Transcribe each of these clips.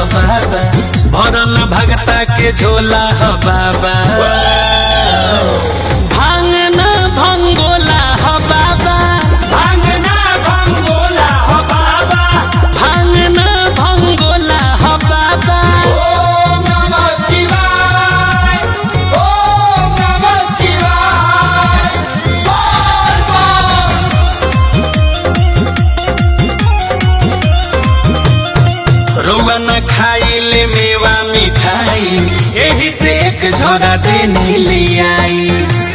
बाबा भरल भगता के झोला ह बाबा भांगना भंगोला ह बाबा भांगना भंगोला हो बाबा भांगना भंगोला ह बाबा ओम नमः शिवाय ओम नमः शिवाय बोल बोल रउआ न खाइले मेवा मिठाई एही से एक झोरा देने लियाई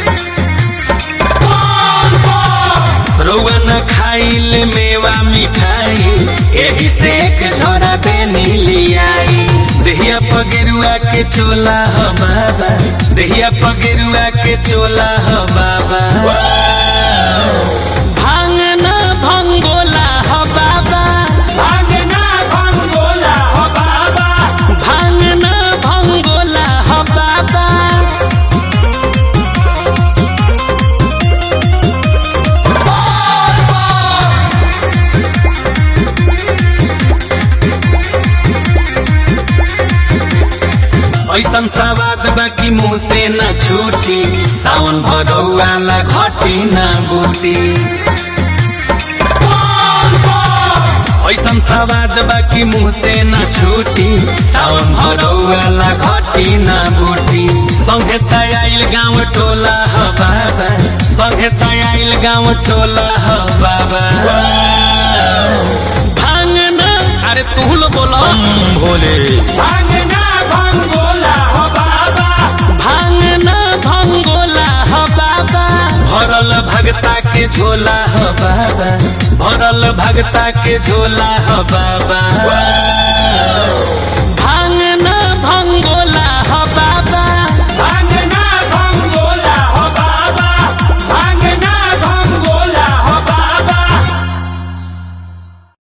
रउआ न खाइले मेवा मिठाई एही से एक झोरा देने लियाई देहिया पगेरुआ के चोला ह बाबा देहिया पगेरुआ के चोला ह बाबा भांगना भंगोला ह बाबा भांगना भंगोला हो बाबा भांगना भंगोला ह बाबा ऐसन सवाद बाकी मुँह से न छूटी सावन भरौआला घटी न बूटी ऐसन सवाद बाकी मुँह से न छूटी सावन भरौआला घटी न बूटी संगे तयाइल गाँव टोला ह बाबा संगे तयाइल गाँव टोला ह बाबा भांगना अरे तू लो बोलो भोले भांगना भंगोला हो बाबा भांगना भंगोला ह बाबा भरल भगता के झोला ह बाबा भरल भगता के झोला ह बाबा